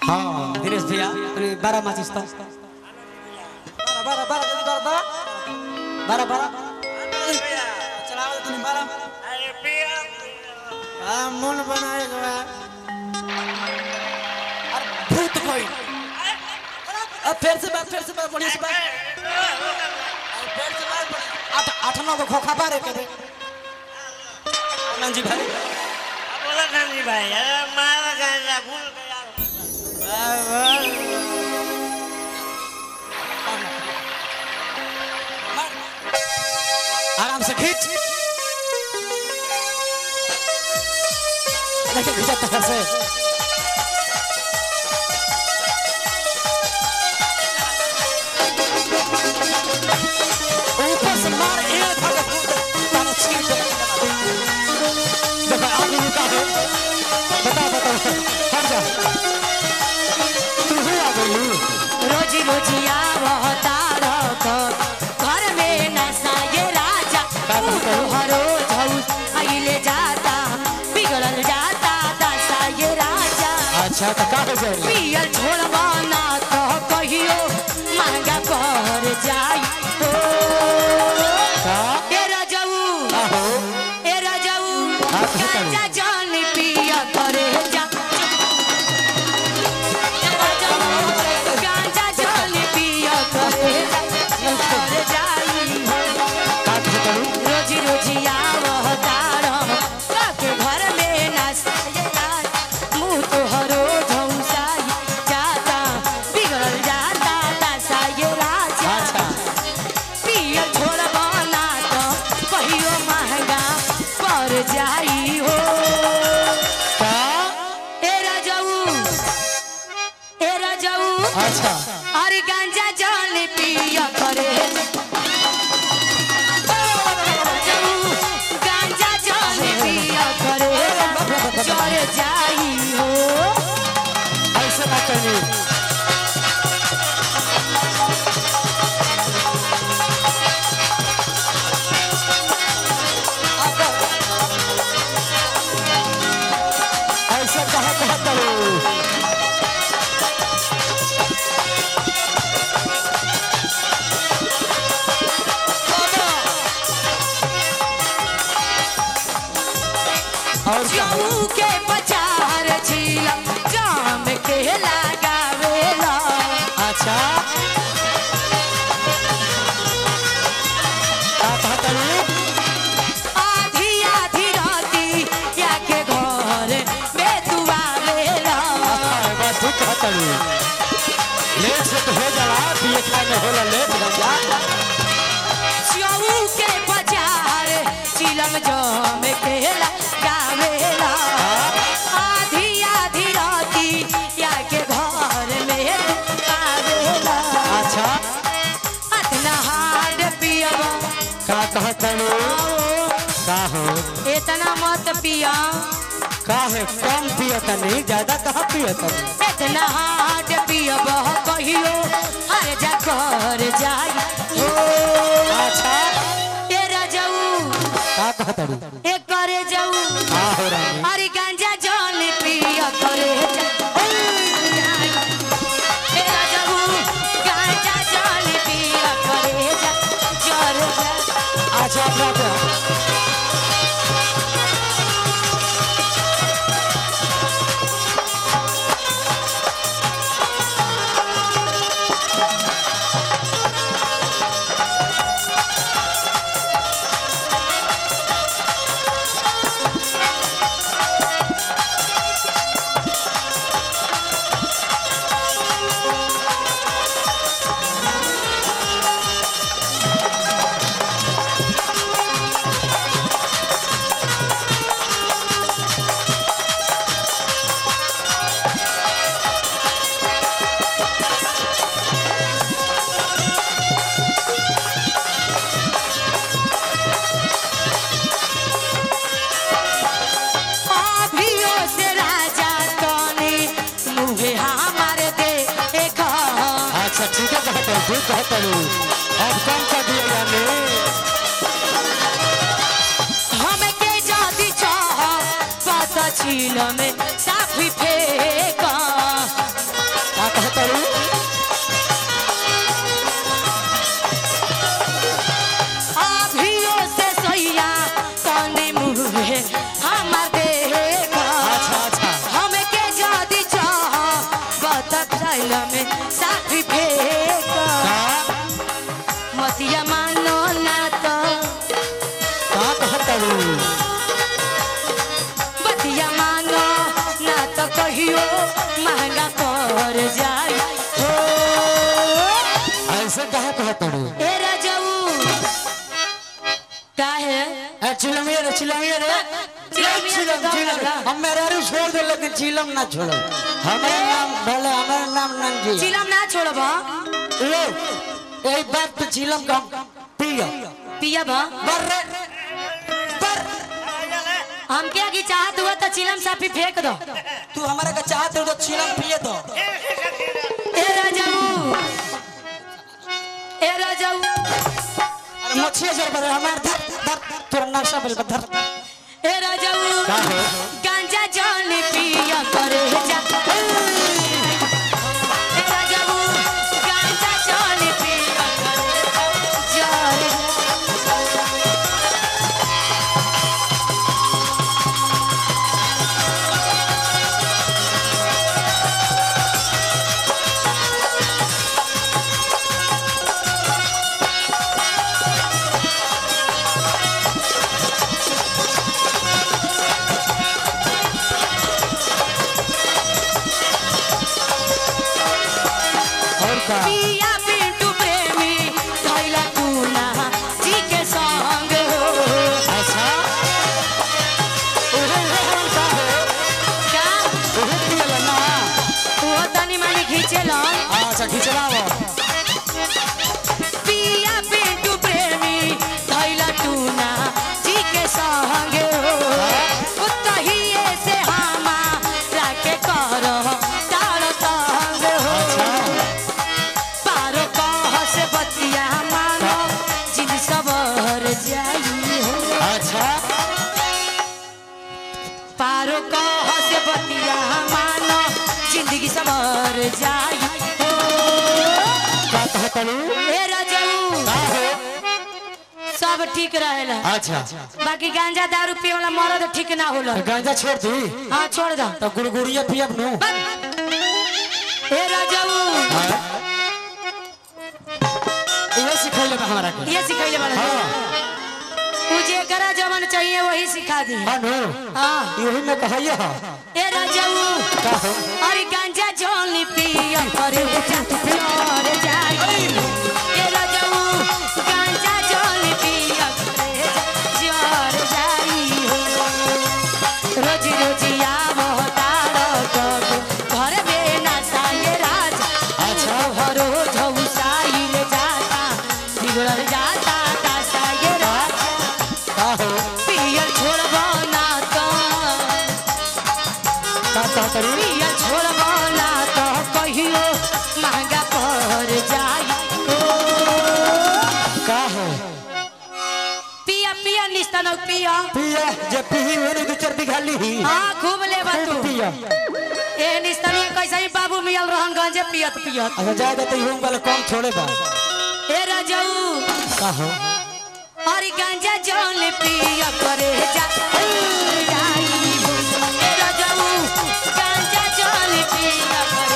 हाँ दिनेश भैया अरे बारह माचिस तो बारह बारह जल्दी बारह बारह बारह बारह चलाओ तो नहीं बारह हाँ मन बनाएगा अरे भूत कोई अब फिर से बात फिर से बात बढ़िया से बात अरे फिर से बात बढ़िया। आठ आठ नौ को खोखा बारे करे आनंद जी भाई बोला गांधी भाई अरे मारा गांजा भूल गया आराम से खींच देखिए खींचा तरह से ऊपर से मार एक भाग तारा छीन दे देखो आगे रुका है बता बता हट जा तू ही आ गई रोजी रोजिया बहता घर में नशा ये राजा हरो झौस आइले जाता बिगड़ल जाता दशा ये राजा अच्छा तो का हो जाए पियल छोड़बा ना तो कहियो महंगा कर जाई ओ का ए राजाऊ आहो ए राजाऊ हाँ, तो करू। गांजा जान पिया करे जा गांजा जान पिया करे जा कर जाई का करू रोजी रोजी आवतार काके घर में नासाए रात मुंह तो हरो धौसाई जाता बिगड़ल जाता दसाए राजा अच्छा पियल छोड़ बना तो कहियो महंगा पड़ जाई हो का ए राजाऊ ए राजाऊ अच्छा अरे गांजा जल पिया करे राजाऊ, गांजा जल पिया करे चढ़ जाई हो ऐसे ना करनी ऐसे कहा कहा करो और क्या जऊ के बचार झीला जाम के लगावेला अच्छा का कहा करो आधी आधी राती या के घर में तू आवेला बस ठीक कहा करो लेट से तो हो जाला पिए खाए में होला लेट भैया जऊ के बचार चिलम जाम के लगावेला आधी आधी राती या के घर में तू आवेला अच्छा अतना हाड पियबा का कहा करो का हो इतना मत पिया का है कम पियता नहीं ज्यादा कहाँ पियता इतना हाड पियब कहियो हर जा कर जाई हो अच्छा ए राजाऊ का कहता रू ए करे जाऊ का हो रानी अरे गांजा जल पिया करे जा ए राजाऊ गांजा जल पिया करे जा जर जा अच्छा अपना अपना अभियो से राजा तने मुहे हमारे दे एक अच्छा ठीक है कहता रू ठीक कहता रू अब कम कर दिया यानी हमके जाति चाह पता छील में साफी फेंका मोबाइल में साथी फेंक मतिया मानो ना तो का कहता हूँ बतिया मानो ना तो कहियो महंगा पड़ जाई हो ऐसे कहा कहता हूँ ए राजाऊ काहे चिलमिया रे चिलमिया रे चिलमिया चिलम तो चिलम लगा। हम मेरा रू छोड़ दे लेकिन चिलम ना छोड़ो हमारा नाम भले हमारा नाम नंजी चिलम ना छोड़ब लो यही बात पे चिलम का पिया पियब बर रे बर हमके आगे चाहत हुआ तो चिलम साफी फेंक दो तू हमारा का चाहते हो तो चिलम पिए दो ए राजाऊ ए राजाऊ अरे मछली जर बर हमार धर धर तोरा नक्शा बोल धर ए राजाऊ का हो? गांजा जल पिया करे जा ए राजाऊ गांजा जल पिया करे जा और का पिया पिंटू प्रेमी थैला टूना जी के संग हो अच्छा ओहे ओहे का हो का ओहे पियला ना वो तनी मनी खींचेलन अच्छा खिचलाओ पिया पिंटू प्रेमी थैला टूना जी के संग हो उतहिए से हमा राके करो तार संग हो पारो कह से बतिया मानो जिन सबर जाई हो अच्छा पारो कह से बतिया मानो जिंदगी सबर जाई हो का कहता हूँ ए राजाऊ का हो सब ठीक रहेला अच्छा बाकी गांजा दारू पिए वाला मरद ठीक ना होला गांजा छोड़ दी हाँ छोड़ दो तो गुड़गुड़िया पियब नु ए राजाऊ ये सिखैले बा हमरा के ये सिखैले वाला हां मुझे करा जवन चाहिए वही सिखा दी हां हाँ यही में कहैया हा ए राजाऊ का हो अरे गांजा जोनी पिया करे जा प्यार जाई ए राजाऊ गांजा जोनी पिया करे जा प्यार जाई हो रोजी रोजी आवो तारो कब घर में ना साये राज अच्छा। हरो झौसाई ले जाता बिगड़ल जाता ता साये राज का हो पियल छोड़बो ना तो का कहता हूँ पिया छोड़बो ना तो कहियो महंगा पड़ जाई ओ का हो पिया पिया निस्तन पिया पिया जे पीही वेनी दू चार बिघा लीही हाँ खूब ले खूब तू पिया ए निस्तन कैसे ही बाबू मियल रहन गंजे पियत पियत अच्छा जाए तो यूं वाला कम छोड़े बा ए राजाऊ का हो अरे गांजा जौन पिया करे जा जाई हो। ए राजाऊ गांजा जौन पिया करे